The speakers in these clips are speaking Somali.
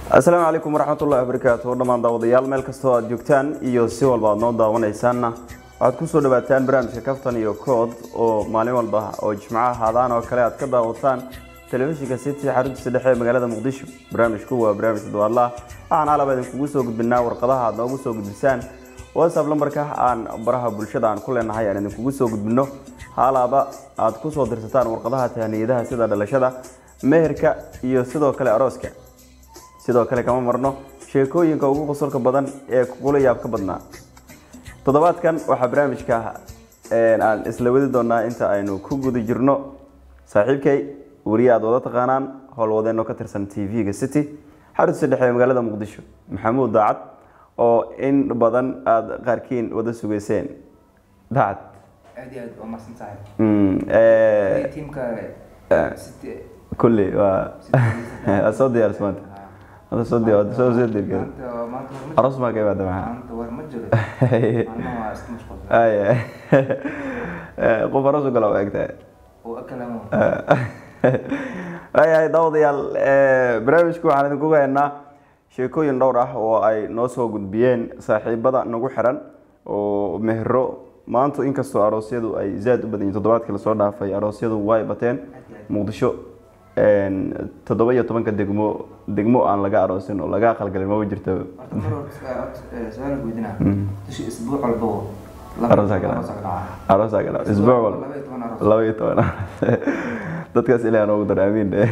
asalaamu calaykum waraxmatullahi wabarakaatu dhammaan daawadayaal meel kastoo aad joogtaan iyo si walba aad noo daawanaysaanna waxaad kusoo dhawaataan barnaamijka kaftan iyo kood oo maalin walba oo jimcaha haadaan oo kale aad ka daawataan telefishinka city xaruntiisa dhexe ee magaalada muqdisho barnaamijku waa barnaamij toddobaadlaah waxaan alaba idinkugu soo gudbinaa warqadaha aad noogu soo gudbisaan whatsapp lambarka aan baraha bulshada aan ku leenahay aan idinkugu soo gudbino haalaaba aad kusoo dirsataan warqadaha tahaniyadaha sida dhalashada meherka iyo sidoo kale arooska sidoo kale kama marno sheekooyinka ugu qosolka badan ee kugula yaabka badnaa toddobaadkan waxaa barnaamijka aan isla wadi doonaa inta aynu ku guda jirno saaxiibkay weriye aad wada taqaanaan howlwadeenoo ka tirsan t v-ga city xaruntiisa dhexe ee magaalada muqdisho maxamuud daacad oo in badan aada qaarkiin wada sugeyseen daacad aad iyo aad waa mahadsan tahay Mm, eh, tiimka City kulli waa waa soo diyaaris maanta Hadda soo diyaar soo soo diyaar maanta maanta war ma aroos maa ka imaada maxaa maanta war ma jiro maalmaha waa iska mashquulsan Ay, eh, qof aroos u gala waa egtahay oo akalamo waayahay daawadayaal eh, barnaamijku waxaan idinku haynaa sheekooyin dhowr ah oo ay noo soo gudbiyeen saaxiibada nagu xiran oo mehro maanta inkastoo aroosyadu ay zaad u badan yihiin toddobaadkii lasoo dhaafay aroosyadu way bateen muqdisho een, toddoba iyo tobanka degmo degmo aan laga aroosin oo laga aqalgalin maba jirto horta mar hore su-aal guydinaa dushi isbuuc walbo Aroosaa ka dhaca. aroosaa gala isbuuc walba laba iyo toban aroos laba iyo toban dadkaas ilaah noogu dar amiin dhe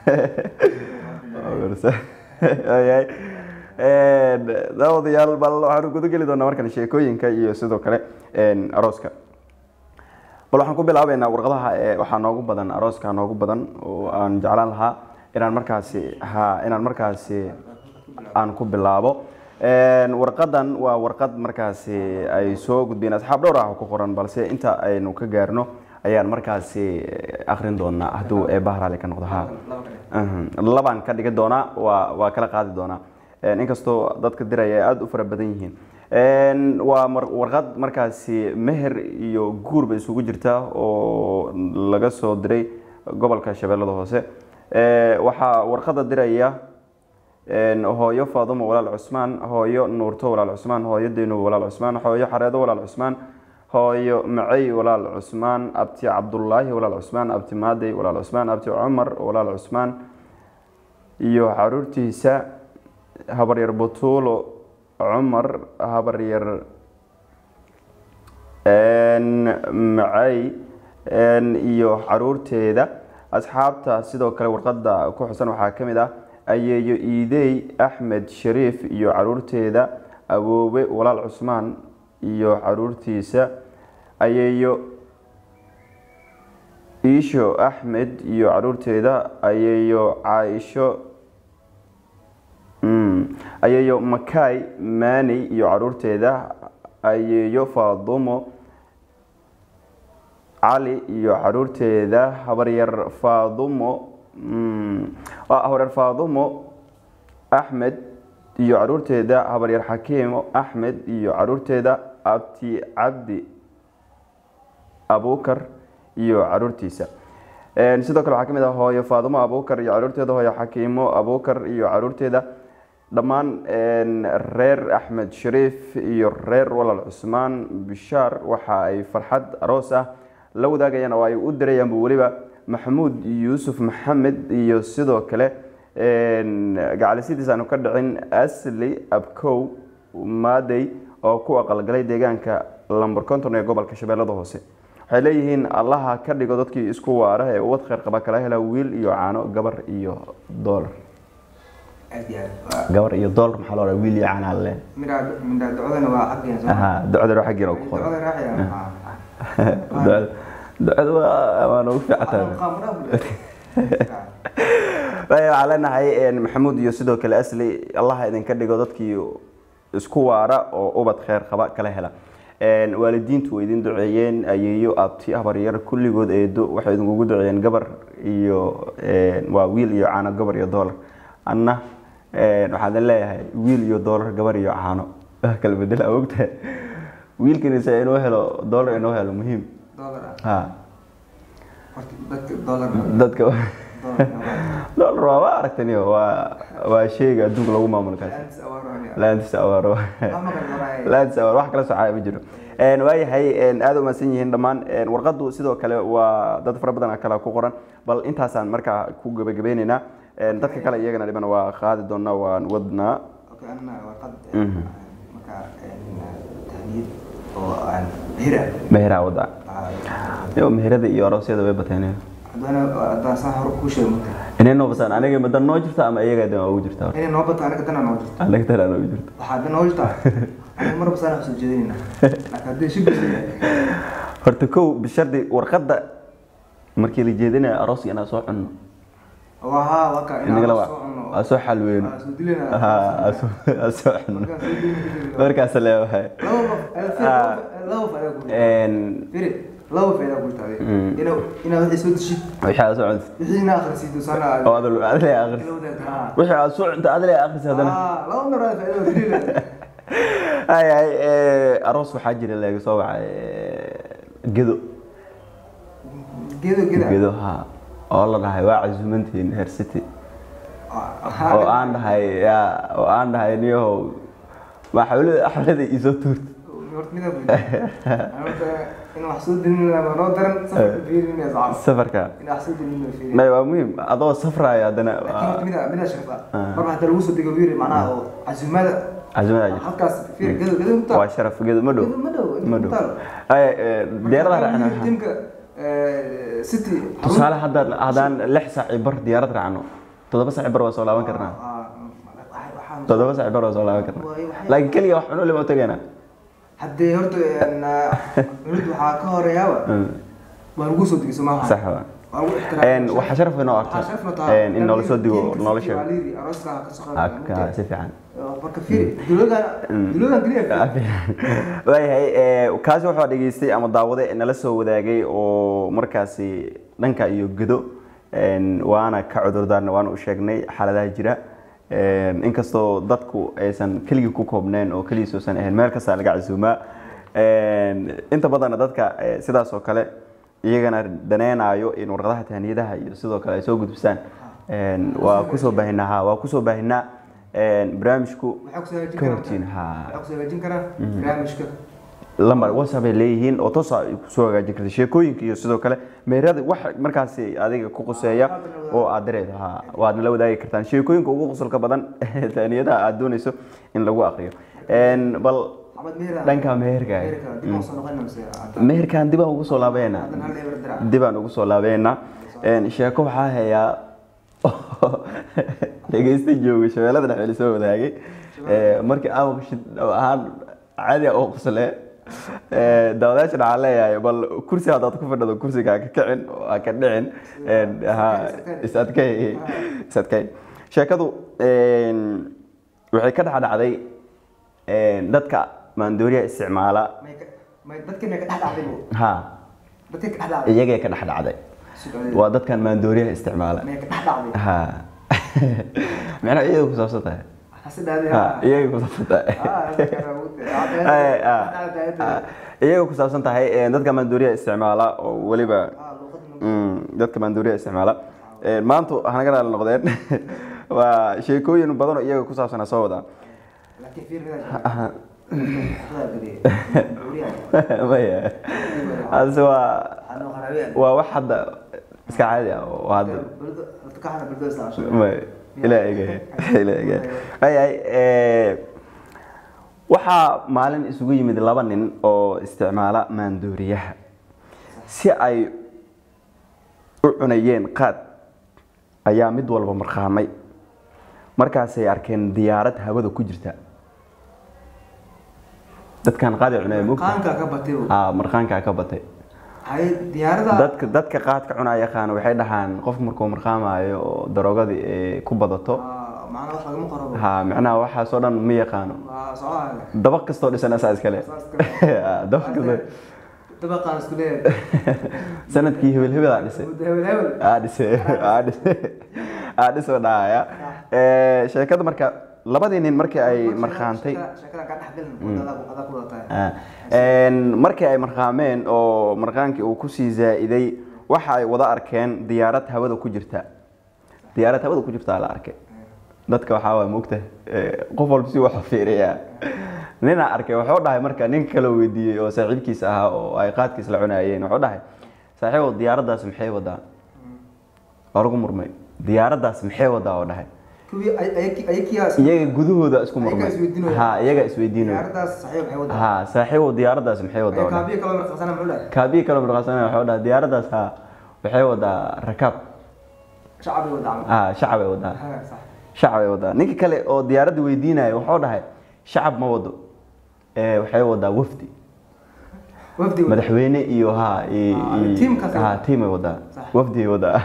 Ayahay. Een, daawadayaal bal waxaanu guda geli doonaa markan sheekooyinka iyo sidoo kale een, arooska bal waxaan ku bilaabeynaa warqadaha ee waxaa noogu badan arooska noogu badan oo aan jeclaan lahaa inaan markaasi ha inaan markaasi aan ku bilaabo Een, warqadan waa warqad markaasi ay soo gudbeen asxaab dhowr ah oo ku qoran balse inta aynu ka gaarno ayaan markaasi akrin doonaa hadduu eebbaha raalli ka noqdo ha laba kale Mhm. labaan ka dhigi doonaa waa waa kala qaadi doonaa Een, inkastoo dadka diraya ay aada u fara badan yihiin Een, waa mar- warqad markaasi meher iyo guurba isugu jirta oo laga soo diray gobolka shabeellada hoose Ee, waxaa warqada diraya een, hooyo faadumo walaal cusmaan hooyo nuurto walaal cusmaan hooyo deynuub walaal cusmaan hooyo xareedo walaal cusmaan hooyo macey walaal cusmaan abti cabdulaahi walaal cusmaan abti maadey walaal cusmaan abti cumar walaal cusmaan iyo caruurtiisa habaryar butuulo cumar habaryar een, macey een, iyo caruurteeda asxaabta sidoo kale warqada ku xusan waxaa ka mid ah ayeeyo iidey axmed shariif iyo caruurteeda awoowe walaal cusmaan iyo caruurtiisa ayeeyo iisho axmed iyo caruurteeda ayeeyo caaisho Mm. ayeeyo makay maaney iyo caruurteeda ayeeyo faadumo cali iyo caruurteeda habaryar faadumo mm, waa habaryar faadumo axmed iyo caruurteeda habaryar xakiimo axmed iyo caruurteeda abti cabdi abukar iyo caruurtiisa Een, sidoo kale waxaa ka mid ah hooyo faadumo abukar iyo caruurteeda hooyo xakiimo abukar iyo caruurteeda dhammaan een, reer axmed shariif iyo reer walaal cusmaan bishaar waxa ay farxad aroos ah la wadaagayaan oo ay u dirayaanba weliba maxamuud yuusuf maxamed iyo sidoo kale een, gacalisidiis aanu ka dhicin asli abkow maadey oo ku aqalgalay deegaanka lambar konton ee gobolka shabeellada hoose waxay leeyihiin allaha ka dhigo dadkii isku waara ee ubad kheyr qaba kala hela wiil iyo caano gabar iyo doolar aad iyo aad waa gabar iyo doolar maxaa loo wiil iyo caano alle midhaa midhaa ducadana waa xaggeena soo aha ducada waa xaggiina ku qoran ducada raacaya ducada ducada waa waa noogu fiicantahay Waayo, waxaan leenahay een, maxamuud iyo sidoo kale asli allaha idinka dhigo dadkii isku waara oo ubad kheyr qaba kala hela Een, waalidiintu way idin duceeyeen ayeeyo abti habaryar kulligood eedo waxay idinkugu duceeyeen gabar iyo een, waa wiil iyo caano gabar iyo doolar anna een, waxaan idin leeyahay wiil iyo doolar gabar iyo caano wax kala bedela ogtahay wiilkanise inuu helo doolar inuu helo muhiim dollar ah ha horta dadka dollar dadka dollar dollar waa waa aragtaniyo waa waa sheyga adduunka lagu maamulo kaas laantis awaaro laantis awaaro wax kala socaya ma jiro Een, waayahay een, aad u mahadsan yihiin dhammaan Een, warqadu sidoo kale waa dad fara badan kale ku qoran bal intaasaan markaa ku gabagabeyneynaa Een, dadka kale iyagana dhiban waa qaadi doonaa waan wadnaa meheraa wada yo meherada iyo aroosyada way bateen inay noo basaan aniga ma dan noo jirta ama iyaga dan ugu jirta horta? anaga tan aan ugu jirta horta kow bishardi warqadda markii la jeedinaya arooska inaan soo cunno inagala waa aan soo xalweyno ha aan soo- aan soo cunno markaas leewahay Een, laba faa'iido ku tahay Mm. inaa inaa wixii soo deshid wixii aad soo cunto wixii inaa akhrisid sana oo adal adal ay akhris wixii aad soo cunto adal ay akhris haddana laba mar aad faa'iido dilila hay hay ee, aroos waxaa jira laga soo wacay gedo geedo geeda gedo ha oo la dhahay waa casuumantiin heer city oo aan dhahay ya oo aan dhahay niyahow waa xawlada xawlada isoo tuurta in wax soo dilina ma noo daran safarka fiirinaya saacad safarka in wax soo dilina fiirin may waa muhiim adoo safraya haddana laakiin horta mida mida shaqada Ah. marba hadda lagu soo digo wiiri macnaha oo casuumada casuumada jirta halkaas fiir gedo gedo mutaa waa sharaf gedo ma dhow gedo ma dhow ma dhow mutaa ay ee, diyaaradaha raacna waxaa- timka city tusaale haddaan haddaan lix saac iyo bar diyaarad raacno toddoba saac iyo bar waa soo laaban karnaa toddoba saac iyo bar waa soo laaban karnaa Waay, waxay- laakiin keliya wax cuno lama tegaynaa haddee horta dowladda waxaa ka horeeyaaba waa lagu soo digay somaha sax waa waa lagu Een, waxaa sharaf inoo arko Waxaa sharaf noo tahay. een, in noola soo digo noola sheego Waalidi, arooska ka soo Ah, qaadaya, ka- mugtahay. si fiican marka fiiri dowladan dowladan keliya waayahay ee, kaasi waxaa dhegeystay ama daawade nala soo wadaagay oo markaasi dhanka iyo gedo een, waana ka cudurdaarna waana u sheegnay xaaladaha jira Een, inkastoo dadku aysan keligii ku koobneen oo keligiis uusan ahayn meel kasta laga casuumaa Een, inta badanna dadka ee, sidaas oo kale iyagana daneynayo in warqadaha tahaniyadaha iyo sidoo kale ay soo gudbisaan Een, waa kusoo baahinaa ha waa kusoo baahinaa Een, barnaamijku waxaa ku soo hagaajin ka karaa hortiin ha waxaa ku soo hagaajin karaa barnaamijka lambar whatsapp ay leeyihiin oo toos ay kusoo hagaajin karta sheekooyinka iyo sidoo kale meerada wax markaasi adiga ku quseeya oo aad dareed ha waad nala wadaagi kartaan sheekooyinka ugu qusulka badan taaniyadaha aad doonayso in lagu aqriyo Een, bal Axmed Meher dhanka meherka Meherka dib aan soo noqonayna mise hadda meherkan dib aan ugu soo laabeynaa haddan hal eber dirac dib aan ugu soo laabeynaa Een, sheeko waxaa hayaa dhegeysta jooga shabeellada dhexe la soo wadaagay Ee, markii aan waqshid ahaan caadi ah oo qosle daawadayaasha waxaan leeyahay bal kursi haddaad ku fadhido kursiga ha ka kicin oo ha ka dhicin Een, ha is adkay is adkay sheekadu een, waxay ka dhex dhacday een, dadka maandooriya isticmaala may ka may dadka may ka dhex dhacday bu ha dadka ka dhex dhacday iyagay ka dhex dhacday Su'aal. waa dadkan maandooriyaha isticmaala may ka dhex dhacday ha macnaha iyada ku saabsan tahay hase dhacday ha iyagay ku saabsan tahay ah dadka raawud Ay, ah, ah, iyaga ku saabsan tahay ee, dadka maandooriyaha isticmaala oo weliba ah luqadna mm, dadka maandooriyaha isticmaala Ee, maanta hanaga dhaal noqdeen waa sheekooyin badan oo iyaga ku saabsan soo wadaa laakiin fiir mida Aha. Hadal geliye. Uriyaha. maya hase waa Ano qaraabiyaan. waa wax hadda iska caadi ah oo hadda Buldo- horta ka hada buldo isla cusub. may ilaa egahay ilaa egahay ayahay waxaa maalin isugu yimid laba nin oo isticmaala maandooriyaha si ay u cunayeen qaad ayaa mid walba marqaamay markaasay arkeen diyaarad hawada ku jirta dadkan qaad ay cunaya mugta Qaanka ka batay bu. aa marqaankaa ka batay Hay diyaarada. dadka dadka qaadka cunaya yaqaan waxay dhahaan qofka markuu marqaamayo oo daroogadi ay ku badato Ah, macnaha wax lagama qoro bu. ha macnaha waxaasoo dhan ma yaqaano Waa socdaal. dabaq kastoo dhisan asaa iskale Saas kale. Ha, dabaq kastoo Dabaqaan isku leeyahay. sanadkii hebel hebel aa dhisay Muddo hebel hebel. aa dhisay aa dhisay aa dhisoo dhahaya Ee, sheekada marka labadii nin markii ay markhaantay Shakada- shakada ka dhex gelin. Wadada ku- adaa ku wada tahay. Ah, een, markii ay marqaameen oo marqaankii uu kusii zaa'iday waxa ay wada arkeen diyaarad hawada ku jirta diyaarad hawada ku jirtaa la arkay dadka waxaa waay moogta qof walba si wax fiiriyaa ninaa arkay wuxuu dhahay marka nin kale weydiiyey oo saaxiibkiisa ahaa oo ay qaadkiis la cunayeen wuxuu dhahay saaxiibow diyaaraddaas maxay wadaa waa lagu murmay diyaaraddaas maxay wadaa oo dhahay kuwii ay- ay- ayakiyaas iyaga gudahooda isku murmay Ayagaa isweydiinaya. ha iyaga isweydiinaya diyaaradaas saxiib waxay wadaa ha saaxiibow diyaaraddaas maxay wadaa oo dhahay kaabiyo kaloo marqasana muxuu dhahay kaabiyi kale markaasana wuxuu dhahay diyaaraddaas ha waxay wadaa rakaab shacabay wadaa camal. ha shacabay wadaa Ha, sax. shacabay wadaa ninka kale oo diyaaradda weydiinaya wuxuu dhahay shacab ma wado ee waxay wadaa wafdi wafdi wadaa. madaxweyne iyo ha i- Ah, i- tiimkaas ay ha wadaa. tiimay wadaa Sax. wafdigay wadaa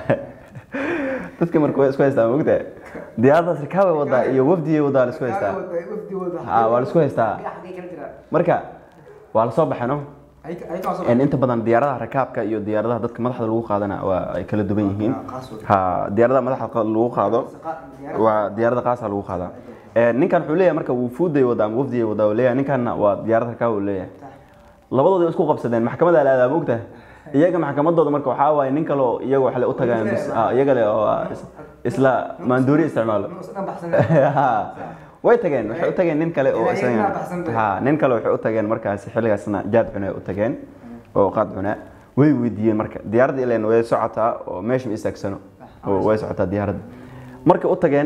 dadka marka way isku haystaa mogta diyaaraddaas rakaabay wadaa iyo wafdigay wadaa la isku haystaa Kaabi wadaa, wafdi wadaa. ha waa la isku haystaa Xagee- xagee kala jiraa? marka waa la soo baxeno Ay- ay kaa soo En inta badan diyaaradaha rakaabka iyo diyaaradaha dadka madaxda lagu qaadana waa ay kala duwan yihiin Ah, qaas wada. ha diyaaradaha madaxda qa- lagu qaado Saqa- diyaarad- waa diyaarada qaasa lagu qaadaa Eh, ninkan wuxuu leeyahay marka wufuuday wadaa ama wafdigay wadaa uu leeyahay ninkanna waa diyaarad rakaab uu leeyahay labadooda way isku qabsadeen maxkamada la aadaa mogtahay iyaga maxkamadooda marka waxaa waaye nin kale oo iyaga waxle u tagaan bis- ah, iyaga le oo ah, is- isla maandoori isticmaalo Nus dhan baxsan. Ha. way tageen waxay u tageen nin kale oo Ilaa isaga iyagana baxsan tahay. ha nin kale waxay u tageen markaasi xilligaasna jaad cunay u tageen oo qaad cunaa way weydiiyeen marka diyaaradda ileen way socotaa oo meesha ma istaagsano oo way socotaa diyaaradda markay u tageen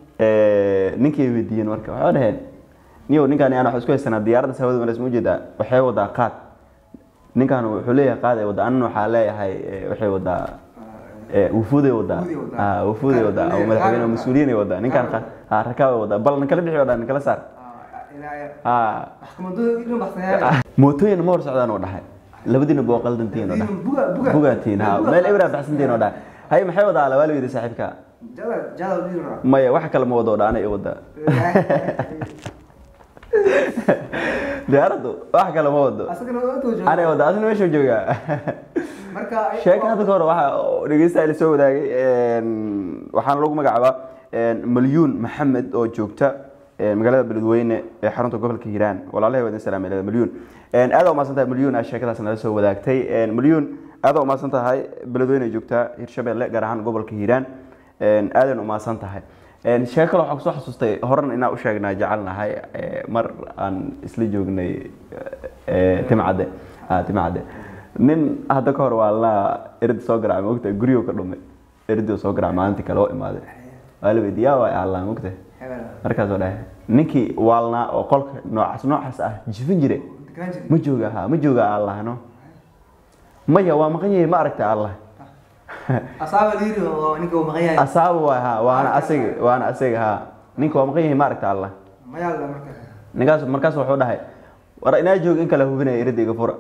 eh, ninkii ay weydiiyeen marka waxay dhaheen niyow ninkaan aan wax isku haysanaa diyaaradda hawada maras ma ujeedaa waxay wadaa qaad ninkaan wuxuu leeyahay qaad ay wadaa anna waxaa leeyahay eh, waxay wadaa eh, wufuuday wadaa Wufuuday wadaa. Ah, wufuuday Qaad wadaa oo leeyahay, madaxweyne oo qaad mas-uuliyiin ay wadaa ninkaan Qaad qa- ah, rakaabay wadaa bal ninkala bixi wadaa ninkala saar Ah, ilaa- Ah, maxkamadooda dhan baxsan yahay. mootooyin ma hor socdaan oo dhahay labadiina boo qaldantiin oo dhahay Buga- buga. bugaatiin ha Buga- meel ibraa baxsantiin oo dhahay hay maxay wadaa ala waa la weydiy saaxiibka Jada- jada u dhiibna. maya wax kale ma wado oo dhaana i wadaa diyaaraddu wax kale ma wado Asagana waa intuu joogo. anay wadaa asna meeshuu joogaa Marka ay- sheeka hadda ka hor waxa dhegeystayaal soo wadaagay een, waxaana lagu magacaabaa een, malyuun maxamed oo joogta een, magaalada beledweyne ee xarunta gobolka hiiraan walaalahay waa idin salaamay leeda malyuun Een, aad umaasan tahay malyuun aa sheekadaas nala soo wadaagtay Een, malyuun aad umaasan tahay beledweyne joogta hirshabelle gaar ahaan gobolka hiiraan Een, aadan umaasan tahay Een, sheeko kale waxaan kusoo xasuustay horan inaan u sheegnaa jecelnahay ee, mar aan isla joognay ee, timcadde ah, timcadde nin hadda ka hor waa la erida soo garacay mogta guryo ka dhumay eridii soo garacay maalintii kale oo imaaday waa la weydiiy yaa waa allah mogta Hebel. markaasoo dhahay ninkii waalnaa oo qolka noocaas noocaas ah jifin jire Degaan jiri. ma jooga ha ma jooga allah no maya waa maqan yahay ma aragta allah Asaaba la yiri oo ninka uu maqan yahay. asaaba waa ha waana asiga waana asiga ha ninka waa maqan yahay ma aragta allah Ma yaalla marka. ninkaas markaas wuxuu dhahay war inaa joog in kala hubinaya erida iga fura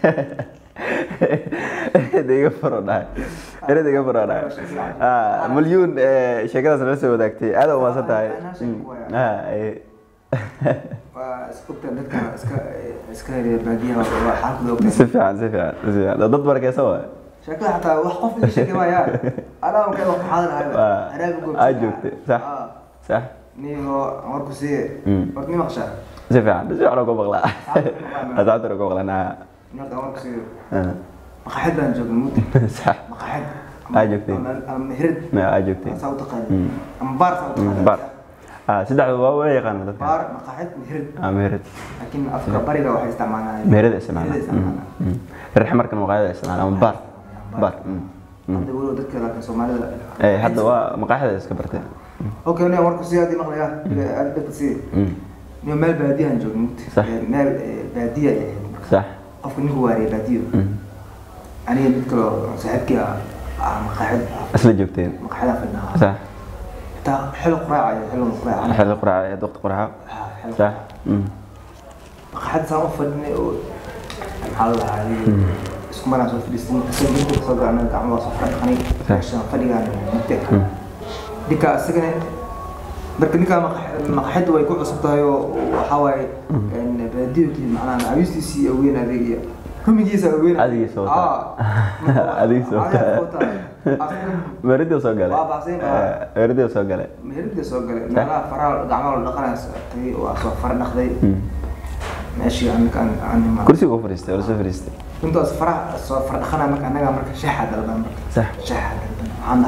erida iga fura dhahay erida iga fura dhahay Ah, malyuun eh, sheekadaas nala soo wadaagtay aad u maasan tahay Mm. Ah, eh. Waa iskubta dadka iska iska reer baadiyaha waa xaalkooda og si fiican si fiican si fiican dad barakeysan waay sheekada xataa wax qof ii sheegay waaya alaa ka wax xaadir ahay Waa, anaaga goobta aad joogtay sax sax niyo warku siiye Mm. warku ni maqshaa si fiican si fiican uga maqlaa asxaabta uga maqlanaa marka warku siiye maqaxid baan joognay muddo sax maqaxid Aad joogtay. ama meherad aa joogtay saa u taqaani Mm. ama baar saa u taqaani bar ah saddexda waa wada yaqaana dadka baar maqaxid meherad ah meherad laakiin afka bariga waxay isticmaalaan meherada isticmaala meherada isticmaalaan reer markan maqaayada isticmaala ama bar bar mm, mm. hadda weliba dadka laakiin soomaalida Eh, hadda waa maqaaxida iska bartay okay nin warku siiye haddii maqlayaa aad dadka siiye Mm, niyo meel baadiyahan joogno Sax. meel eh, baadiya ay ahayd marka sax qofka ninku waariye baadiyo Mm. aniga mid kaloo saaxiibkii ah ah maqaaxid isla joogteen maqaaxida fadhinaa sax xitaa xilo quraacayo xilo quraaca xilli quraaca ee waqti quraaca sax Mm, maqaaxid saan u fadhinay oo maxaa la dhahaa isku maraan soo fadhiistin isaga dinta kasoo gacna gacmo waa soo fadhiqanay meeshaan fadhigaan mugte ninka isagana marka ninkaa maqaaxidda way ku cusub tahay oo waxaa waaye baadiyo kii macnaha cawistiisii aweyn adeegaya rumigiisa aweyn Adigiisa wataa. Adigiisa wataa. meeradii soo galay Waa baxsayn baa. Eh, meeradii soo galay meherida soo galay meelaha faraha gacmaha la dhaqanaysa tagay waa soo fara dhaqday Mm. meeshii anaga aan aan imaan kursiga u fadhiistay oo la soo fadhiistay intaas faraha soo fara dhaqanaya marka anaga marka shaaxa dalban marka sax shaaxa dalban waxaan dhahnay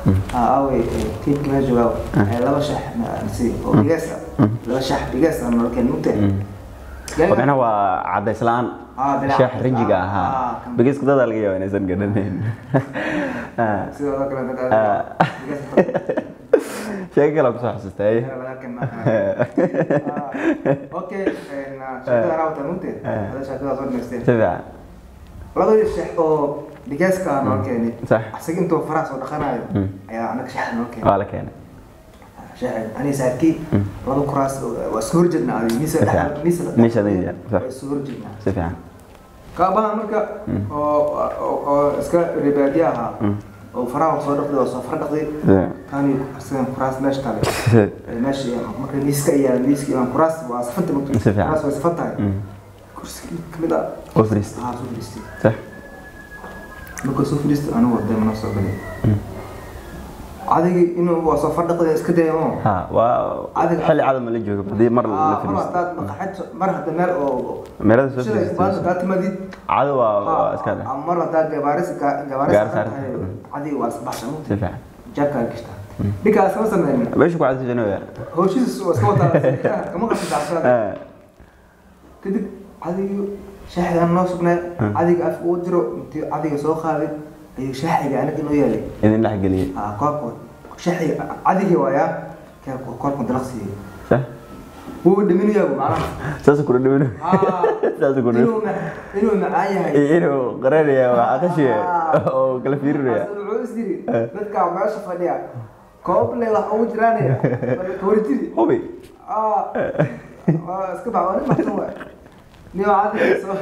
aa aaway tiimka meesha joogaa ee laba shax nasi oo bigees ah laba shax bigees ah nala keen mugta oo micnaha waa cadays la-aan Ah, bilaa sheex cadays. rinjiga Ah, ahaa ah, kan- bigiska dadaa laga yaaba inaysan garanayn Ah, sidoo kale dadka Ah. bigees sheeko kale kusoo xasuustay laga keen okay shaqada raawta mugta hada shaqada soo dhameysteen si fiican labadii shax oo bigeeska ah nala keenay sax asaga intuu faraha soo dhaqanayo Mm. ayaa anaga shax nala keenay waa la keenay ani saarkii laba kuraas waa isku horjeedna adi miisa Fiican. Miisa dhexdeeda, sax. waa isku horjeedna si fiican kaabaha marka oo oo- oo iska ribaadiye ahaa oo faraha soo dhaqday oo soo fara dhaqday kani asagan kuraas meesha tale meesha marka miiska ayaa miiska imaan kuraas waa safanta mugta Si fiican. kuraas waa safan tahay Mm. kursi kamid ah oo fariistay aa soo fadhiistay sax marka soo fadhiistay anigu waday mana soo galay adigi inuu waa soo fadhaqday iska daya oo ha waa Adiga- xilli cadam la joogo hadii mar la Ah, mar fariistay haddaad maqaxid mar hadda meel oo meelada soo sida baad fariistay haddaad timaadid cado waa waa iska dheh ah, mar haddaad gabaaris ga- gabaaris Gaar saaran saaran. tahay adiga waa isbaxsha si mugta fiican jaabkaa gashtaa ninkaas ma sameynin meesha ku cadisanayaa hawshiisa waa iska wataa kama qasbi dacshada kadib adiga shaaxigaan noo sugnaa adiga af uu jiro intii adiga soo qaaday ayuu shaaxiga anaga inoo yaalay idin dhex geliyey Ah, koobka shaaxiga adigii waayaa kee koobka dalaqsiiyey sax wuu dhaminayaa macnaha saas ku dhaweyno Ah, saas ku dhaweyno inuu ma- inuu macaan yahay inuu qaranaya waa aqashiye Ah. oo kala fiirinaya Markaas wuxuu is yiri dadka meesha fadhiya koob le wax ugu jiraanaya kawartidi hubi ah waa iska bax waa nin maxsan waay nin waa adiga soo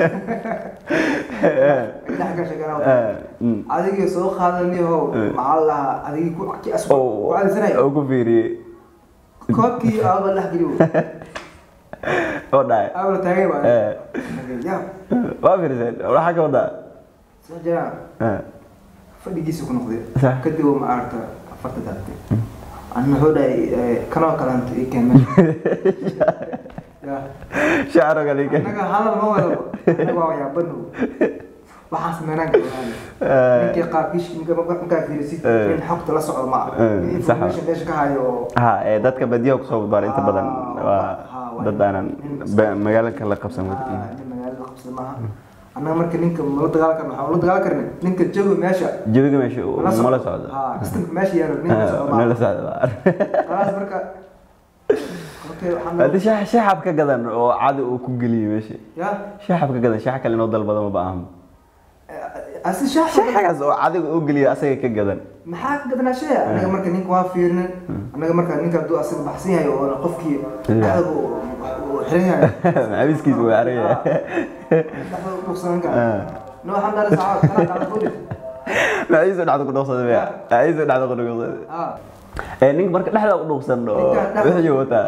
dhex gasha garaa Mm. adigii soo qaadaniho maxaa la dhahaa adigii ku ki asku oo ku cadisanaya oo ku fiiriyey koobkii aaba dhex geliyo oo dhacay aaba la taagay baa Eh. ya waa fiiriseen waxaa ka wadaa soo jiraan Eh. fadhigiisa ku noqday Sax. kadib uu ma aragta afarta daabtay anna wuxuu dhahay kanoo kalanta ii keen meesha Ya. shacro kale ka annaga hadal ma wado annaga waa yaabano waxaan sameynaan galaan ninkii qaabkiish markaa fiirisid Eh. in xogta la socdo ma Eh, aha in sax ah. information meesha ka hayo oo ha ee dadka badiyaha kusoo baar inta badan Ah, waa ah, waa dad aanan nin- ba- magaalada la qabsan Ah, wadi nin magaalada qabsada maaha annaga marka ninka mala dagaal karna waxaan ula dagaal karna ninka jooga meesha jawiga meesha uu mala mala socdo socdo Ah, systemka meesha yaalo ninka socdo nala maaha socdo waa khalaas marka okay waxaan hadii shax shaxab ka gadan oo cadi uu ku geliyey meesha ya shaxab ka gadan shax kale inoo dalbada ma baahan asi shaax shaxagaas oo cadiga uu geliyey asaga ka gadan maxaa ka gadanaa shay anaga marka ninka waa fiirnin anaga marka ninka hadduu asaga baxsan yahay oo qofkii dhexda uu uu xiran yahay macabiskiisa waa aragaya dhexda u dhugsanan kara no waxaan dhahay saacad kana dhacda kudhig maciisu dhacda ku dhuuqsaday maya maciisu dhacda ku dhuuqsaday ah ee ninka marka dhexda u dhuuqsan oo wixii wataa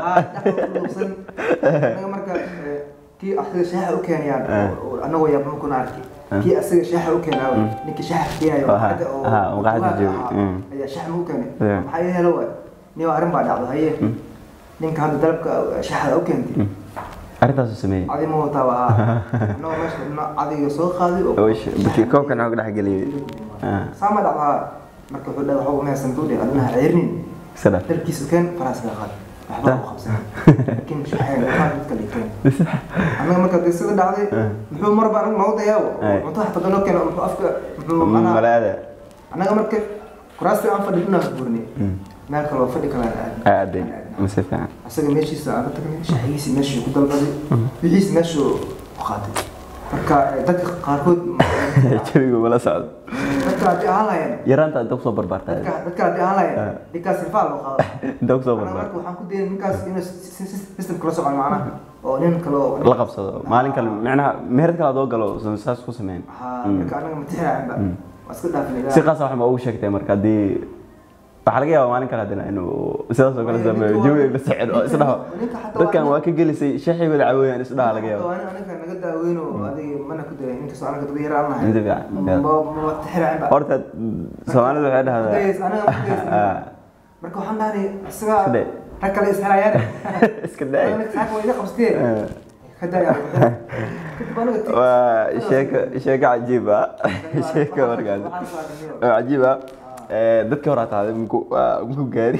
anaga marka eh, kii asaga shaaxa u keenayaan oo anagoo yaabama kuna arki kii asaga shaaxa u keenaayo ninkii shaaxa keenayo Aha, xagga oo aha, oo qaxda dugaagga jooga, ahaa, mm. ayaa shaaxa ma u keenay Yeah. maxaa ii helo waay nin arrin baa dhacdo haye ninka hadda dalabka shaaxda u keentay arrintaasu sameeyey adi ma wataa waa anagoo meesha dhino adiga soo qaaday oo oo sh- baki koobkan waxaa ku dhex geliyey Ah, saama dhacdaa marka wuxuu dhahay waxba uma haysan buu dhahay adinaha ceyrnin iska dhaf dalkiisu keen faraasga qaad waxba u qabsan laakiin shaxeen waxaa dadka dhigteen annaga marka dee sida dhacday muxuu marba anagu noogu dayaa Ay. cunto xataa danoo keeno muxuu afka muxuu manaa malaada annaga marka kuraastii aan fadhi dhinaas buurnay meel kale oo fadhi kale aan aadnay aaday mase fiican asaga meeshiisa aan ka tagnay shaxigiisi meeshuu ku dalbaday wixiisi meeshuu ku qaatay marka eh, dadka qaarkood jawigu mala socdo dadka haddii ahaan lahayeen yaraanta inta kusoo barbaartaa dadka dadka haddii ahaan lahayeen ninkaas sirfaa loo qaado inta kusoo Anaga barbaar marka waxaan ku dayay ninkaas inuu si- si- si- system kala socon macnaha oo nin kale oo la qabsado maalin kale micnaha meherad kale adoo galo san saas ku sameyn Haa, marka anaga ma tixraacinba waa iska dhaafnay si qaasa wax ma ugu sheegtay marka haddii waxaa laga yaabaa maalin kale haddana inuu sidaas oo kale sameeyo jawiga la sicir oo isdhaho Ninka xataa dadkan waa- waa ka gelisay shaxii wada caweeyaan isdhaha laga yaaba waa nin anaga naga daaweyno adiga mana ku dayay inkastoo anaga dad yar aan nahay Inta fiican, Ma- yeah. ma ma tixraacinba horta soomaalida waxay Kudays, dhahdaa anaga ma kudays. Ah, marka waxaan dhahnay isaga Sidee? rag kale isxelaayaan iska daay saaka waa iga qabsatee Ah, ka daya kadib anaga ti- waa sheeko sheeko cajiib ah sheeko markaas waxaan soo aragnay. oo cajiib ah ee, dadkii hore hataa muku waa- muku gaari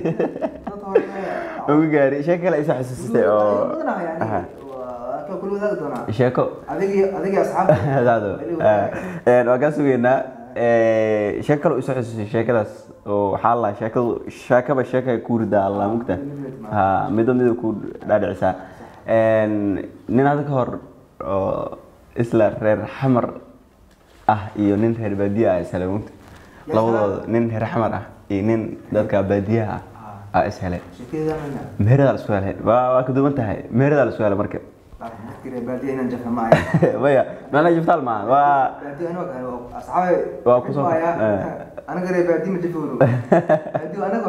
muku gaari sheeko kale isa xasuusitay oo Aha. sheeko adigii asxaabta Daado. Ee, waa kaa sugeynaa ee, sheeko kale isa xasuusitay sheekadaas oo waxaa la sheekadu sheekaba sheeka ku ridaa alla mugta ha midba midba ku dhaadhicisaa Een, nin hadda ka hor oo isla reer xamar ah iyo nin reer baadiye ah ishelay mugta labadooda nin reer xamar ah iyo nin dadka baadiyaha ah aa ishelay sheekada mana meeradaa la isku helay waa waa ka duwan tahay meeradaa la isku helay marka markii baadiya inaan jafna ma ahay maya macnaha jiftaal maaha waa baadiya anoo kale oo asxaabe Waa ku soo- Xilmaya, eh. anaga reer baadiya ma jafowno baadiya anagoo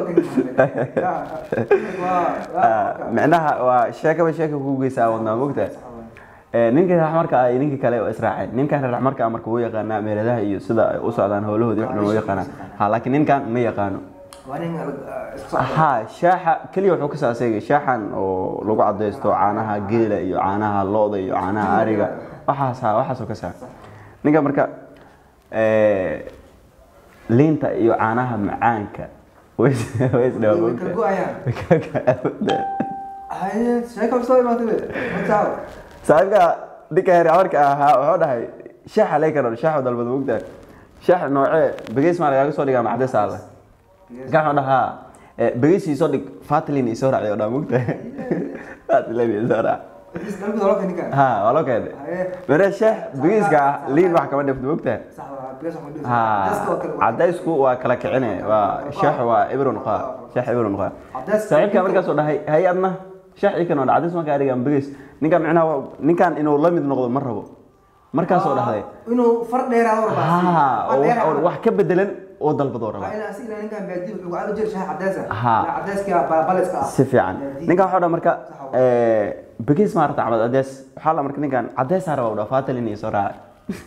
ka micnaha waa sheekaba sheeka ku geysaa wadnaa mogta ninka raxmarka ah iyo ninka kale oo israaceen ninkan raxmarka ah marka wuu yaqaanaa meeladaha iyo sida ay u socdaan howlahoodii wax dhan wuu yaqaanaa ha laakiin ninkan ma yaqaano waa nin isku socda ha shaaxa keliya wuxuu ka saaseegay shaaxan oo lagu cadaysto caanaha geela iyo caanaha lo-da iyo caanaha ariga waxaas ha waxaasoo ka saa ninka marka eh, liinta iyo caanaha macaanka way is- way isdhawa Way kala go'ayaan. haye sheeko soo imaatay be mataaw saaxiibka ninka heer amarka ahaa wuxuu dhahay shaaxa lee karo shaaxa dalbad mogtahay shaax noocee begeys maa lagaaga soo dhigaa macdes alle kan wuxuu dhahaa eh, begeys isoo dhig fatlin isoo raaciy oo dhaa mogtahay fatlin isoo raac is qalbi dolo ka ninkan ha waa loo keenay haye mere shaax begeyska ah liin wax kama dhifto mogtahay sax waa bigas waxaan dhigi ha dadka oo kale cadaysku waa kala kicine waa shaax waa ibron qaa shaax ibron qaa Cadayska- saaxiibka markaasoo dhahay hay adna shaax ii kan oo cadays markaa arigan begeys ninkan micnaha waa- ninkan inuu la mid noqdo ma rabo markaasoo dhahday inuu far dheeraado ha oo wax- wax ka bedelan oo dalbadoo raba Ha. si fiican ninkan waxaa dha marka begeys maarata cabad cadeys waxaa la marka ninkan cadeysaa raba dha fatalin iyo soo raace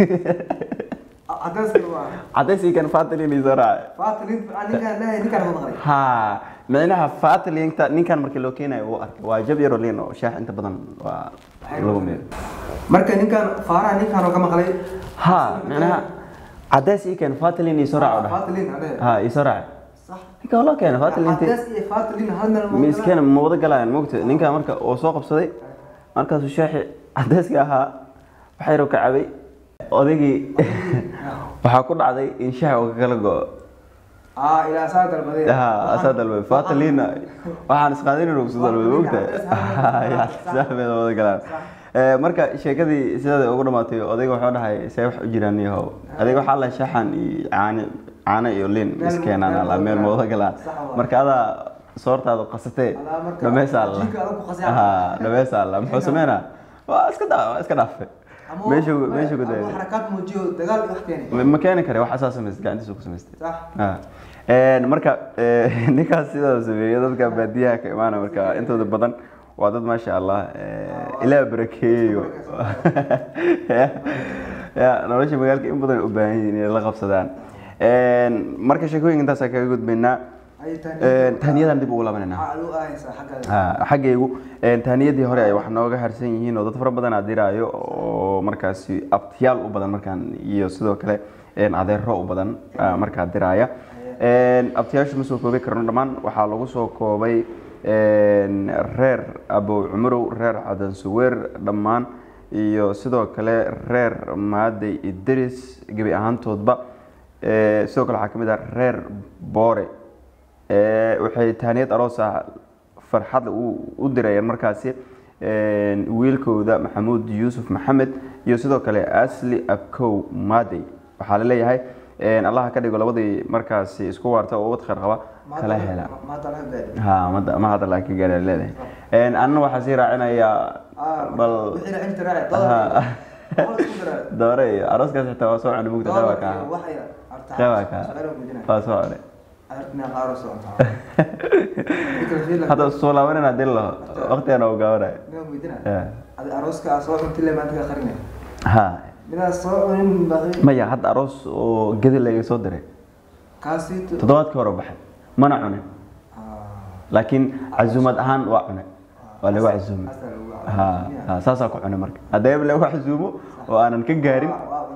cadeys ii kan fatalin iyo soo raace ha micnaha fatalinta ninkan markii loo keenayo uu arkay waa jab yaro liin oo shaax inta badan waa lagu meelo marka ninkan faaraha ninkan oo ka maqlay ha micnaha cadeys ii kan fatalin iyo soo raace dha fatlin ade ha iyo soo raace sax ninka waa loo keenay fatalinti cadays iyo fatlin hal meel ma miiskeena ma wada galayaan mogta ninka marka oo soo qabsaday markaasuu shaaxi cadeyska ahaa waxaa yaroo ka cabay odaygii waxaa ku dhacday in shaax uu kala go-o ah ilaa saa dalbaday ha asaa dalbay fatalina waxaan isqaadin inuu kusu dalbay mogta saaxmeeda wada galaan Eh, marka sheekadii sidaada ugu dhamaatay odayga wuxuu dhahay see wax u jiraan yahow adiga waxaa la shaaxan iyo caani caano iyo liin Meel- iskeenaan meel alla meel wada ma wada galaan Sax waa. marka adaa soortaada qasatee Alaa marka dhameesa alla jinka adag ku qasay. ha dhameesa alla muxuu sameynaa waa iska daa waa iska dhaafe meeshu meeshu ku dayay dayay xarakaad muujiyo dagaal iyo wax keenay ma keeni kare wax asaa samaystay gacantiisa ku samaystay sax Ah. Een, marka eh, ninkaas sidaa sameeyay dadka baadiyaha ka imaana marka intooda badan waa dad maasha allah eh, ilaah barakeeyo ya nolosha magaalka in badan u baahan yihiin inay la qabsadaan Een, marka sheekooyinka intaasa kaga gudbaynaa ay Een, tahniyadan dib ugu laabanayna lu ahaysa xagga Ha, xaggaygu een, tahniyadii hore ay wax nooga harsan yihiin oo dad fara badan aad diraayo oo markaasi abtiyaal u badan markaan iyo sidoo kale een, adeero u badan ah, markaa diraaya Een, abtiyaashu ma soo koobi karno dhammaan waxaa lagu soo koobay een, reer abow cumarow reer cadan suweer dhammaan iyo sidoo kale reer maadey idris gebi ahaantoodba Ee, sidoo kale waxaa ka mid ah reer boore Ee, waxay tahniyad aroos ah farxad u u dirayeen markaasi een, wiilkooda maxamuud yuusuf maxamed iyo sidoo kale asli abkow maadey waxaa la leeyahay een, allaha ka dhigo labadii markaasi isku waarta oo ubad khayr qaba kala hela maanta laga gaadhay ha ma- ma hadda laakiin gaadha leedahay Een, anna waxaa sii raacinayaa bal wixii la cinta raaci Ha. dolar isku diraa doore iyo arooskaas xitaa waa soo cunay mugta qeyba ka ah waxay artaa qeyba ka shaqada muujinaya waa soo cunay artina qaaro socontaa hadda soo laabanin haddii la waqtigan oo gaabanayo Nima muujinaya Yeah. adi arooska aa soo cunti le maanta ka qarinaya ha midaa soo cunin baqi maya hadda aroos oo gedi laga soo diray kaasi toddobaadkii hore baxay mana cunin laakiin casuumad ahaan waa cunay waa lagu casuumay ha ha saasaa ku cunay marka haddii lagu casuumo oo aanan ka gaarin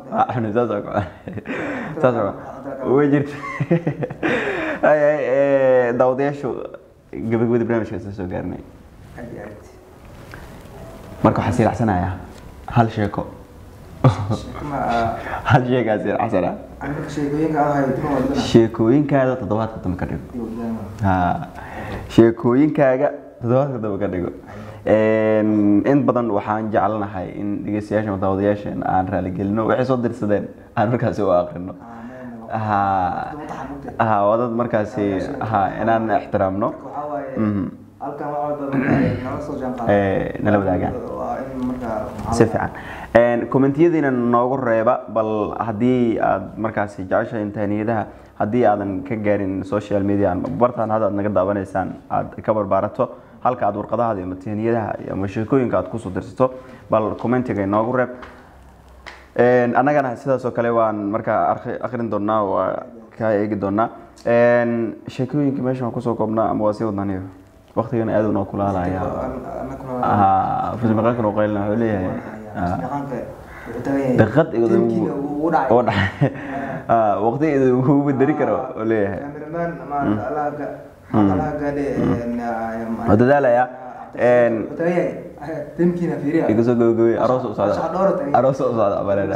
waa cunay saas oo kale saas oo kale way jirta ay ay ee, daawadayaashu gabagabadii barnaamijka isla soo gaarnay aad iyo aad marka waxaa sii racsanayaa hal sheeko sheeko ma ah, hal sheekaa sii racsana aniga sheekooyinka aan hayo dima wadana sheekooyinkaada toddobaadka dambe ka dhigo iyo wadana ha sheekooyinkaaga toddobaadka dambe ka dhigo Een, in badan waxaan jecelnahay in dhegeystayaasha daawadayaasheen aan raaligelino waxay soo dirsadeen aan markaasi u aqrino ha ha waa dad markaasi ha inaan ixtiraamno waxaa waaye Mhm. halkan wax walba marka nala soo jaan qaado Ee, nala wadaagaan. waa in marka si fiican Een, kommentiyadiina noogu reeba bal haddii aad markaasi jeceshahay tahniyadaha haddii aadan ka gaarin social media ama bartaan hadda aad naga daawanaysaan aad ka barbaarato halka aad warqadaha iyo tahniyadaha iyo ama sheekooyinka aad kusoo dirsato bal commentiga inoogu reeb Een, annagana sidaas oo kale waan markaa arki- akhrin doonaa waa ka eegi doonaa Een, sheekooyinka meesha waan kusoo koobnaa ama waa sii wadnaniyo waqtigana aad unoo kulaalaya fusmaqaankan oo qaylina wuxuu leeyahay ah, daqiiqad igada oo dhacay Ah, waqti idin ugu bedeli karo oo leeyahay waa dadaalaya Een, iga soo gabagabay aroos u socda aroos u socda abaleena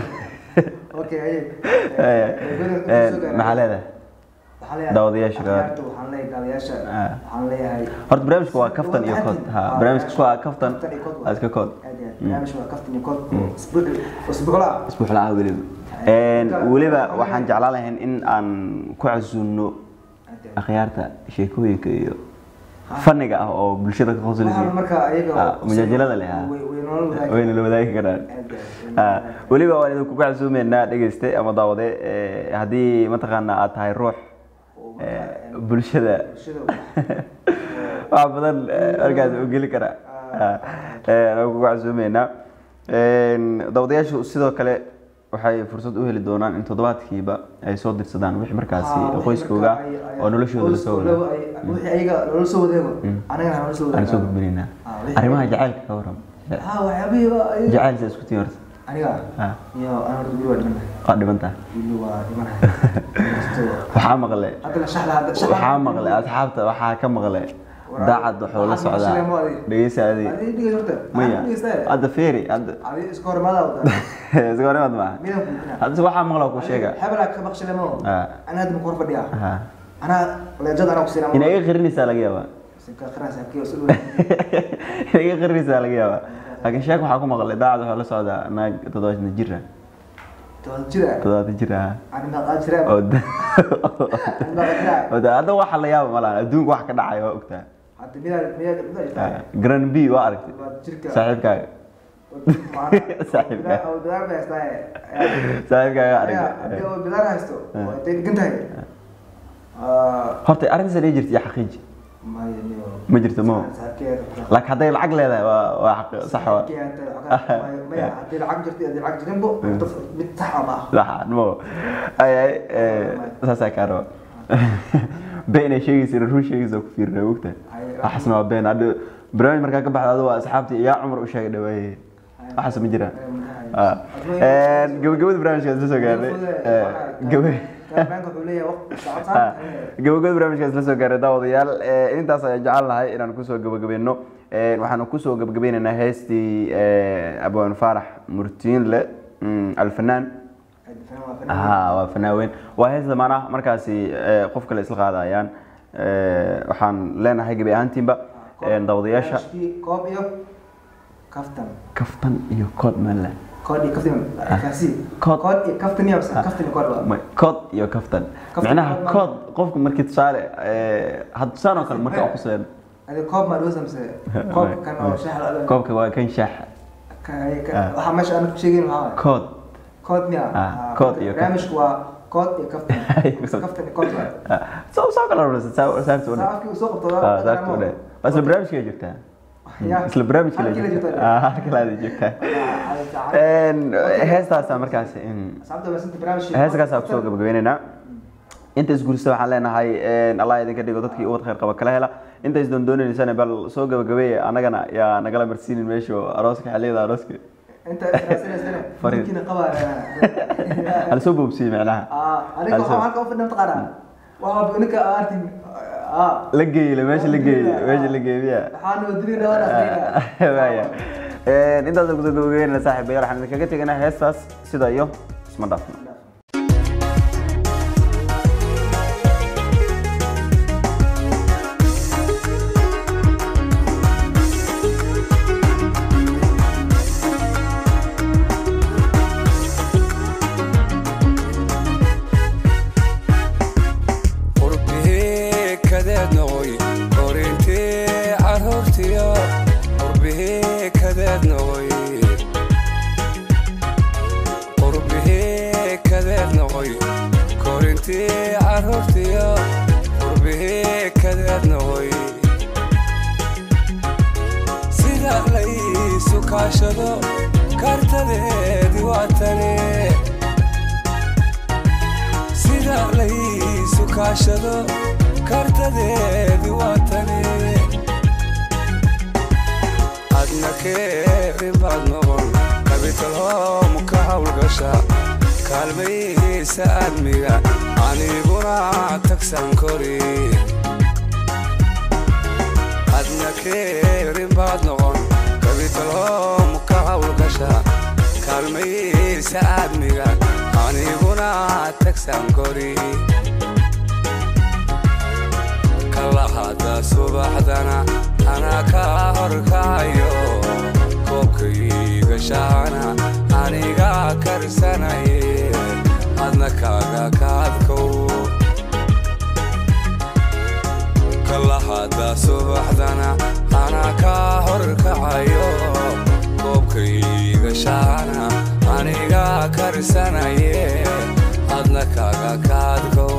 maxaa leedahay Daawadayaasha qaar. waxaan leeyahay daawadayaasha Ah. waxaan leeyahay horta barnaamijka waa kaftan iyo kood ha barnaamijka waa kaftan waa iska kood barnaamijka waa kaftan iyo kood isbuuc isbuucla isbuuc la ah weliba Een, weliba waxaan jeclaan lahayn in aan ku casuuno akhyaarta sheekooyinka iyo faniga ah oo bulshada ka waxaan qoslisa marka ayaga mujaajilada leh ha way way nolol wadaagi wayna la wadaagi karaan Ah, weliba waan idinku casuumeynaa dhegeyste ama daawade eh, haddii mataqaana aad tahay ruux eh, bulshada wax badan eh, markaas u geli kara Ah, eh, waan kugu casuumeynaa Een, daawadayaashu sidoo kale waxay fursad u heli doonaan in toddobaadkiiba ay soo dirsadaan wixii markaasi qoyskooga oo noloshooda la soo wada wixii ayaga nolol soo wadeego anagana nolol soo aan soo wadaago gudbinaynaa Ah, wixii- arrimaha jacaylka ka waran ha waxyaabihiiba ay- jacayl sa isku tii horta aniga Ah, iyo aan horta wili waa dhimanahay waa dhibantaa wili waa dhimanahay waxaa maqle haddana shaxda hadda shaxda waxaa maqlay asxaabta waxaa ka maqlay daacad wuxuu la socdaa dhegeysa adi adiga dhigay horta maya dhegeysta hadda feeri hadda adiga iska hormaada wada iska horimaad maaha midan kuutina hadda waxaa maqla ku sheega hebelaa ka baqshilemo Ah. ana hadda ku hor fadhiyaa Ha. anaa leejada anaa ku siinaa inay iga qirinaysaa laga yaabaa sinka khiraas habkii oo soo inay iga qirinaysaa laga yaabaa laakiin sheek waxaa ku maqlay daacad wuxuu la socdaa naag toddobaatan jir ah toban jira toddobaatan jir ah ani ma qaad jira oo da- ani ma qaad jira oo da- hadda waxa la yaaba malahan adduunka wax ka dhacaya waa ogtaa hadda midaa midaa midaa jirtaa Ah, grand b waa aragtay waa jirka saaxiibkaaga Saaxiibka. oo bidaar bay haystaa saaxiibkaaga haddii aragtay oo bidaar haysto waa intay dhigan tahay Ah, horta arrintaas ay jirta iyo xaqiiji maya niyo ma jirto ma saaxiibkeeda laakiin hadday lacag leedahay waa waa xaq sax waa maya haddii lacag jirto haddii lacag jirinbo mid sax ah ma ah sax mo ay ay eh, saasaa kaa raba been ay sheegaysa run sheegaysa ku fiirna ogta waxaasna waa been hadda barnaamij markaa ka baxda adigo waa asxaabtii yaa cumar u sheegay dhawaaye waxaas ma jiraan Ah. Een, gabagabada barnaamijka isla soo gaarnay Eh, gaba- Karabanka wuxuu leeyahay waqti saacad Ah, saacad gabagabada barnaamijka isla soo gaaray daawadayaal Eh, intaas ayaan jecel lahay inaan kusoo gabagabayno Eh, waxaanu kusoo gabagabaynaynaa heestii eh, abwaan faarax murtiinle mm, alfanaan ha waa fanaan weyn waa hees zamaan ah markaasi eh, qof kale isla qaadayaan Eh, waxaan leenahay gebi ahaantiinba eh, daawadayaasha koob iyo kaftan kaftan iyo kood maanle kood iyo kaftan kaasi Kood. kood iyo kaftan iyo kaftan iyo kood waa Ma- kood iyo kaftan Kaftan micnaha kood ma- kood qofku markii tusaale eh, had tusaan oo kale marka aan ku seen adi koob ma dhawsa mise koob kan oo shaah la dhalo koobka waa kan shaax waxaa meesha aan ku sheegin waxaa waaye kood kood miya Ah, kood iyo kaftan. barnaamijku waa kood iyo kaftan kaftan iyo kood waa Ah, soo soo kala rarsa saarta u saa afkii uu soo qabto ah saarta u dheh waa isla barnaamijka joogtaa Ya. isla barnaamijka la Halkii la joogtaa joogtaa. ah halka la joogtaa een heestaasa markaasi in asxaabta waa sinta barnaamijka heeskaasaa kusoo gabagabeynaynaa inta isguurista waxaan leenahay een, allah idinka dhigo dadkii ubad khayr qaba kala hela inta is doondoonaysana bal soo gabagabeeya annagana yaa nagala marsiinin meesha arooska xilliyada arooska inta israasinaysana Fariin. ninkiina qabaa hal soo boobsiyey macnaha aniga Halso. waxaa halka u fadhiya mataqaanaa waxaa ninka aartin la geeyey meesha la geeyey meesha la geeyey waxaana wadiri dhawaana waaya intaas guda gabagabeynana saaxiibayaal waxaan idinkaga teganaa heestaas sida iyo isma dhaafno qurbihii kadeed noqoy korintii caruurtiyo qurbihii kadeed noqoy qurbihii kadeed noqoy korintii caruurtiyo qurbihii kadeed noqoy sida laysu kaashado kartadeedi waa tane sida laysu kaashado kartadeedi waa tani adna keerin baad noqon kabitalhoomu ka hawlgasha kaalmayhiisa aadmiga aniguna tagsan kori adna keerin baad noqon kabitalhoomu ka hawlgasha kaalmayhiisa aadmiga aniguna tagsan kori kalahada subaxdana anaa kaa horkacayo koobkayga shaana aniga karsanaye adna kaaga kaadkow kalahada subaxdana anaa kaa horkacayo koobkayga shaana aniga karsanaye adna kaaga kaadkow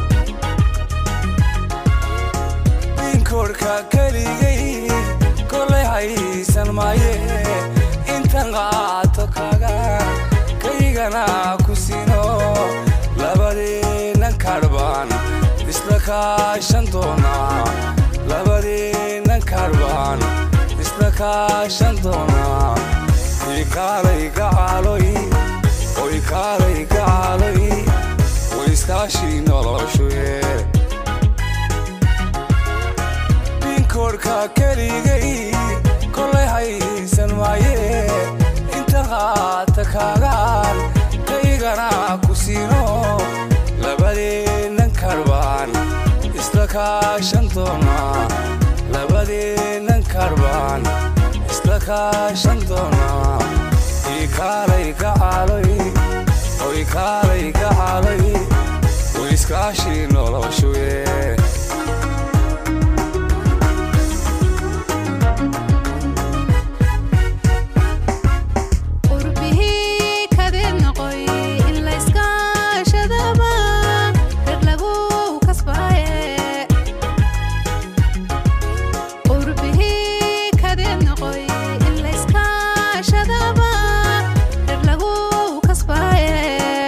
inkoorka keligay kolay haysan maaye intan qaato kaga kaygana ku sino labadeennan karbaan isla kaashan doonaa labadeennan karbaan isla kaashan doonaa ii kaalay gacaaloy oy kaalay gacaaloy wayskaashii noloshuye binkoorka keligay kolay haysan maaye inta qaata kaagaan kaygana ku siino labadeennan karbaan isla kaashan doonaa labadeennan karbaan isla kaashan doonaa ii kaalay gacaaloy oy kaalay gacaaloy wayskaashii noloshuye qurbihii kadeed noqoy in layskaashadaba reer lagu kasbaaye qurbihii kadeed noqoy in layskaashadaba reer lagu kasbaaye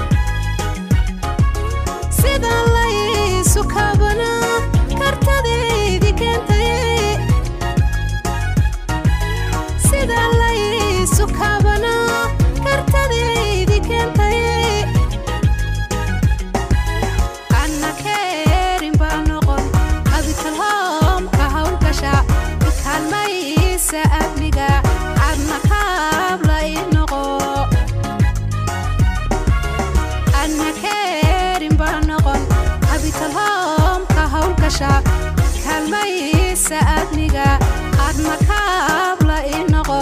sida laysu kabana kartadeydii keentay sida laysu kabana kartadeydii keentay anna keerin baa noqon abitalhoomka hawlgasha kaalmaysa amniga adna kaabla i noqo anna keerin baa noqon abitalhoomka hawlgasha kaalmaysa amniga adna kaabla i noqo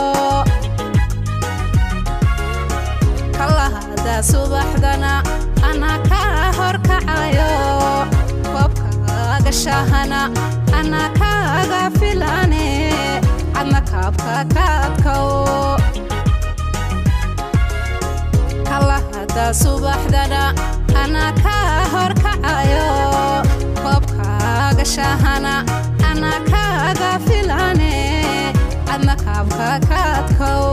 kalahada subaxdana anaa kaa horkacayo koobkaaga shahana anaa kaaga filane adna kaabka kaadkow kalahada subaxdana anaa kaa horkacayo koobkaaga shahana anaa kaaga filane adna kaabka kaadkow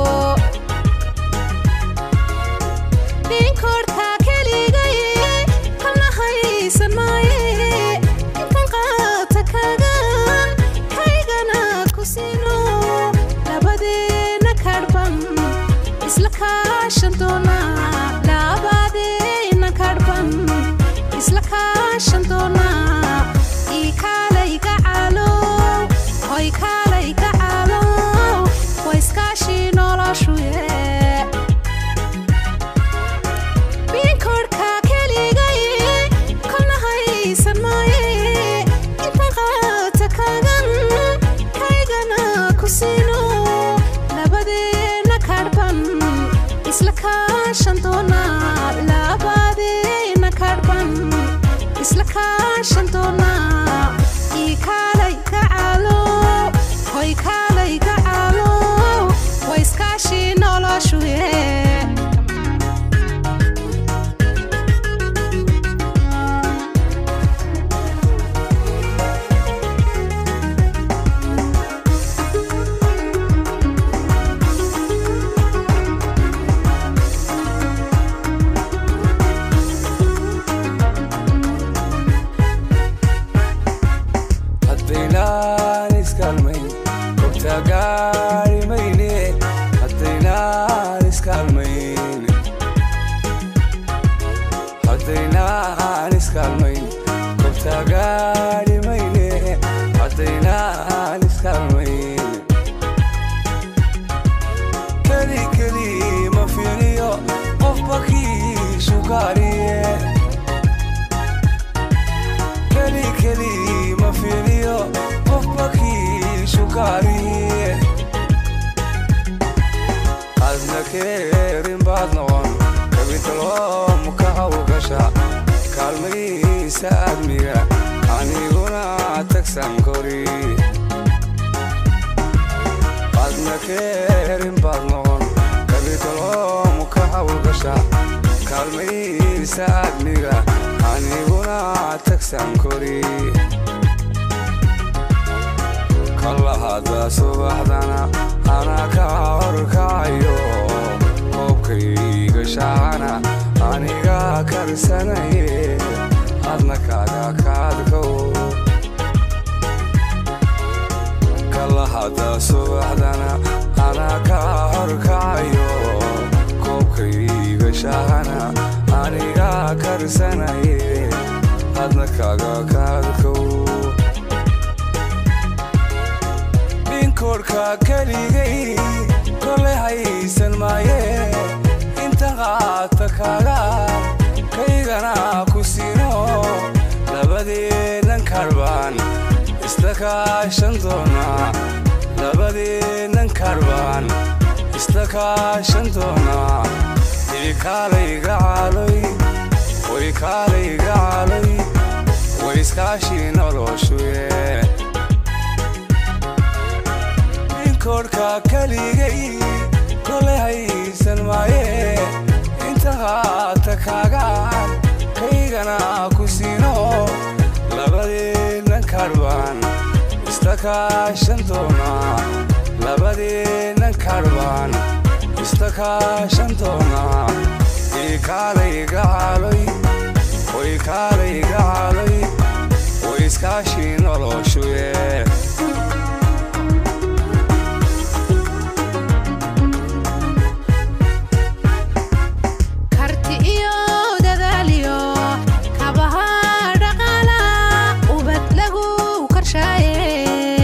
ninkoorka keligay kalna haysan maaye intan qaata kagan kaygana ku sino labadeenna kadhban doonaa labadeena kadhban isla kaashan doonaa ii kaalay gacaalo hoy kaalay gacaalo way iskaashii noloshuye haddaynaan iskaalmayn gobtaa gaari mayne haddaynaan iskaalmayn haddaynaan iskaalmayn gobtaa gaari mayne haddaynaan iskaalmayn keli keli ma fiiriyo qofba kiishu gaariye keli keli ma fiiriyo qofba kiishu gaariye adna keerin baad noqon kabintaloom ka hawgasha kaalmaysa admiga aniguna tagsan kori adna keerin baad noqon kabintaloom ka hawgasha kaalmaysa admiga aniguna tagsan kori kalahada subaxdana anaa ka horkacayo koobkayga shaacana aniga karsanaye adna kaaga kaadkow kalahada subaxdana anaa ka horkacayo koobkayga shaacana aniga karsanaye adna kaaga kaadkow ninkoodhka keligay kole haysan maaye inta qaata kaaga kaygana ku siino labadeennan karbaan isla kaashan doonaa labadeennan karbaan isla kaashan doonaa ii kaalayga caaloy way kaalayga caaloy way iskaashii noloshuye ninkoodhka keligay kole haysan maaye inta qaata kaagaan kaygana ku siino labadeennan karbaan isla kaashan doonaa labadeennan karbaan isla kaashan doonaa ii kaalayga caaloy way kaalayga caaloy way iskaashii noloshuye karti iyo dadaaliyo kabaha dhaqaala ubad lagu karshaaye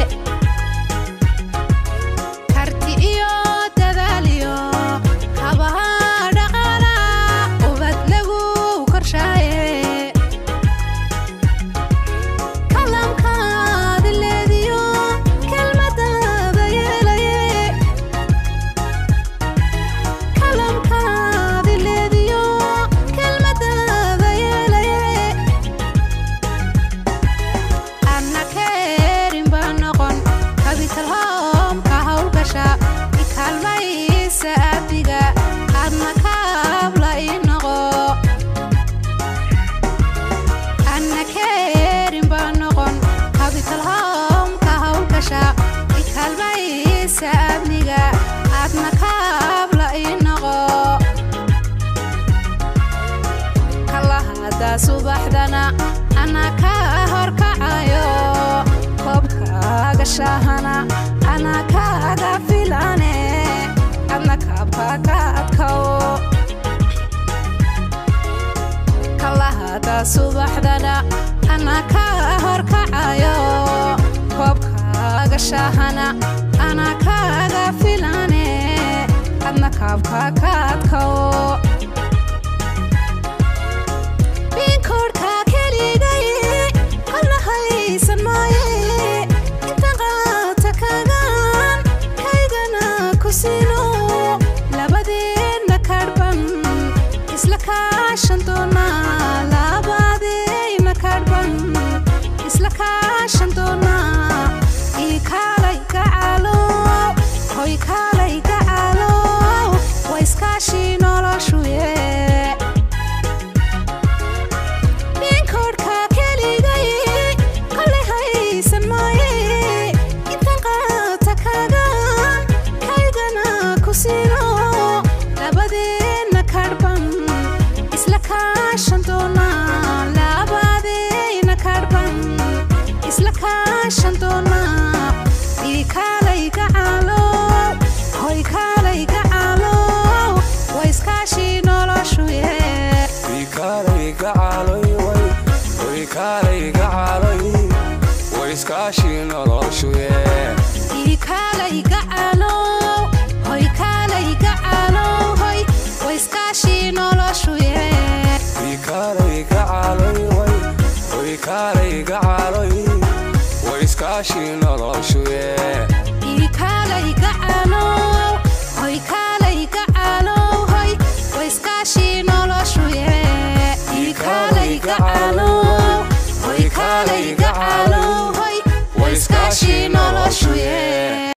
karti iyo dadaaliyo kabaha dhaqaala ubad lagu karshaaye kalamkaadi leediyo kelmadada yeelaye kalamkaadi leediyo kelmadada yeelaye anna keerin baa noqon kabitalhoomka hawlgasha ikaalmaysa abiga adna kaabla ii noqo anna keerin baa noqon kabitalhoomka hawlgasha ikaalmaysa abniga adna kaabla ii noqo kalahada subaxdana anaa ka horkacayo koobkaaga shaahana anaa kaaga filane adna kaabka ka adkow kalahada subaxdana anaa ka horkacayo koobkaaga shaahana anaa kaaga filane adna kaabka ka adkow binkoodhka keligay kolna haysan maaye inta qaata kagaan kaygana ku siino labadeenna kadhban kaashan doonaa ii kaalay gacaalow hoy kaalay gacaalow waa iskaashii noloshu yee ikaalay gacaloy way way kaalay gacaloy way iskaashii noloshu yee ii kaalay gacaalow hoy kaalay gacaalow hoy waa iskaashii noloshu yee ikaalay gacaloy way way kaalay gacaloy way iskaashii noloshu yee ii kaalay gacaalow hoy kaalay gacaalow hoy waa iskaashii noloshu yee ii kaalay gacaalow hoy kaalay gacaalow hoy waa iskaashii noloshu